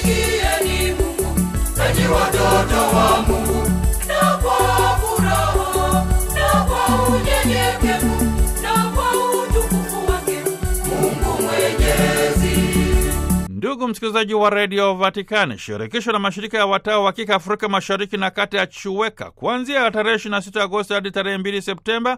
msikieni Mungu, enyi watoto wa Mungu, na kwa furaha na kwa unyenyekevu na kwa utukufu wake Mungu Mwenyezi. Ndugu msikilizaji wa redio Vatikani, shirikisho la mashirika ya watawa wa kike Afrika mashariki na kati ya CHUWEKA kuanzia tarehe 26 Agosti hadi tarehe 2 Septemba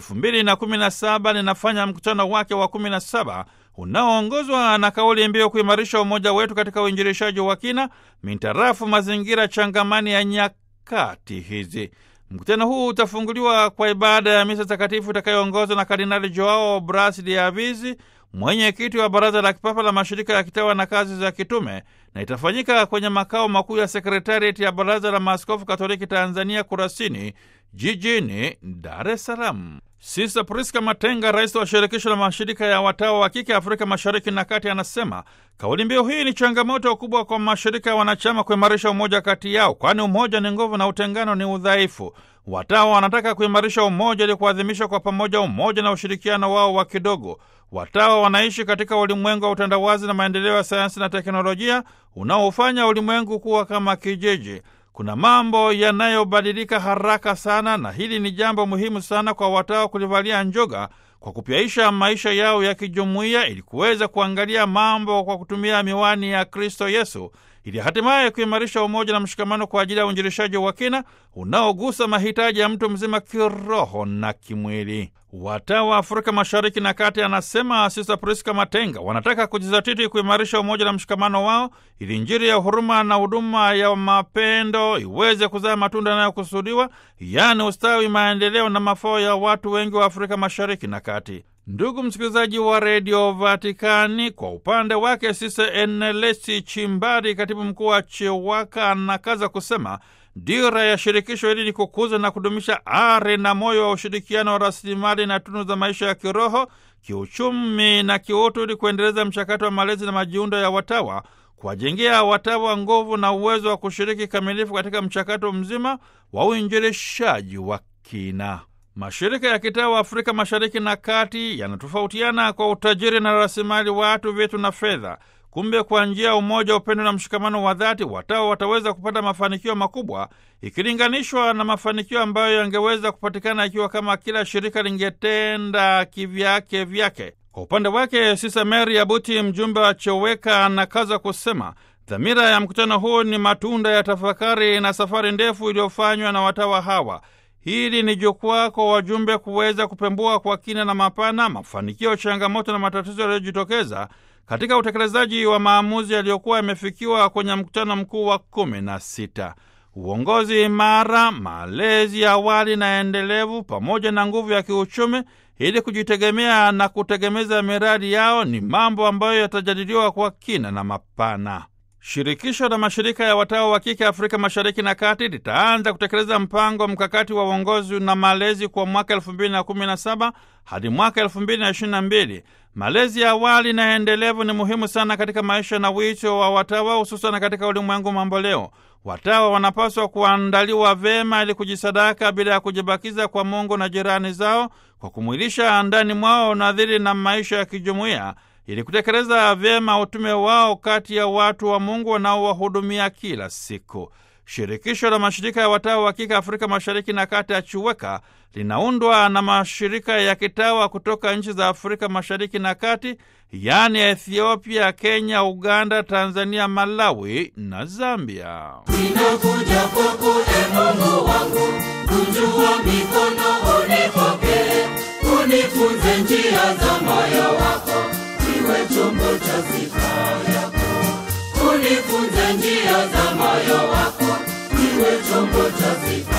2017 linafanya mkutano wake wa 17 unaoongozwa na kauli mbiu kuimarisha umoja wetu katika uinjilishaji wa kina mintarafu mazingira changamani ya nyakati hizi. Mkutano huu utafunguliwa kwa ibada ya misa takatifu itakayoongozwa na Kardinali Joao Bras de Avizi, mwenyekiti wa Baraza la Kipapa la Mashirika ya Kitawa na Kazi za Kitume, na itafanyika kwenye makao makuu ya sekretarieti ya Baraza la Maaskofu Katoliki Tanzania, Kurasini, jijini Dar es Salaam. Sista Priska Matenga, rais wa shirikisho la mashirika ya watawa wa kike Afrika mashariki na kati, anasema kauli mbiu hii ni changamoto kubwa kwa mashirika ya wanachama kuimarisha umoja kati yao, kwani umoja ni nguvu na utengano ni udhaifu. Watawa wanataka kuimarisha umoja ili kuadhimisha kwa pamoja umoja na ushirikiano wao wa kidogo. Watawa wanaishi katika ulimwengu wa utandawazi na maendeleo ya sayansi na teknolojia unaofanya ulimwengu kuwa kama kijiji. Kuna mambo yanayobadilika haraka sana, na hili ni jambo muhimu sana kwa watawa kulivalia njoga kwa kupyaisha maisha yao ya kijumuiya ili kuweza kuangalia mambo kwa kutumia miwani ya Kristo Yesu ili hatimaye kuimarisha umoja na mshikamano kwa ajili ya uinjilishaji wa kina unaogusa mahitaji ya mtu mzima kiroho na kimwili. Watawa wa Afrika Mashariki na Kati, anasema Sista Priska Matenga, wanataka kujizatiti kuimarisha umoja na mshikamano wao ili Injili ya huruma na huduma ya mapendo iweze kuzaa matunda yanayokusudiwa, yaani ustawi, maendeleo na mafao ya watu wengi wa Afrika Mashariki na Kati. Ndugu msikilizaji wa redio Vatikani, kwa upande wake Sisa Enelesi Chimbari, katibu mkuu wa CHEWAKA, anakaza kusema dira ya shirikisho hili ni kukuza na kudumisha ari na moyo wa ushirikiano wa rasilimali na tunu za maisha ya kiroho, kiuchumi na kiutu, ili kuendeleza mchakato wa malezi na majiundo ya watawa, kuwajengea watawa nguvu na uwezo wa kushiriki kamilifu katika mchakato mzima wa uinjilishaji wa kina. Mashirika ya kitawa Afrika Mashariki na Kati yanatofautiana kwa utajiri na rasilimali watu, vitu na fedha. Kumbe, kwa njia ya umoja, upendo na mshikamano wa dhati, watawa wataweza kupata mafanikio makubwa ikilinganishwa na mafanikio ambayo yangeweza kupatikana ikiwa kama kila shirika lingetenda kivyake vyake. Kwa upande wake, Sisa Mary Abuti, mjumbe wa CHEWEKA, anakaza kusema dhamira ya mkutano huu ni matunda ya tafakari na safari ndefu iliyofanywa na watawa hawa. Hili ni jukwaa kwa wajumbe kuweza kupembua kwa kina na mapana mafanikio, changamoto na matatizo yaliyojitokeza katika utekelezaji wa maamuzi yaliyokuwa yamefikiwa kwenye mkutano mkuu wa kumi na sita. Uongozi imara, malezi ya awali na endelevu, pamoja na nguvu ya kiuchumi ili kujitegemea na kutegemeza miradi yao ni mambo ambayo yatajadiliwa kwa kina na mapana. Shirikisho la mashirika ya watawa wa kike Afrika Mashariki na Kati litaanza kutekeleza mpango mkakati wa uongozi na malezi kwa mwaka elfu mbili na kumi na saba hadi mwaka elfu mbili na ishirini na mbili. Malezi ya awali na endelevu ni muhimu sana katika maisha na wito wa watawa, hususan katika ulimwengu mamboleo. Watawa wanapaswa kuandaliwa vema ili kujisadaka bila ya kujibakiza kwa Mungu na jirani zao, kwa kumwilisha ndani mwao nadhiri na maisha ya kijumuiya ili kutekeleza vyema utume wao kati ya watu wa Mungu wanaowahudumia kila siku. Shirikisho la mashirika ya watawa wa kike Afrika Mashariki na Kati ya CHUWEKA linaundwa na mashirika ya kitawa kutoka nchi za Afrika Mashariki na Kati, yaani Ethiopia, Kenya, Uganda, Tanzania, Malawi na Zambia. Ninakuja kwako e Mungu wangu, kunjua mikono unipokee, unifunze njia za moyo wako, iwe chombo cha sifa yako. Unifunze njia za moyo wako, iwe chombo cha sifa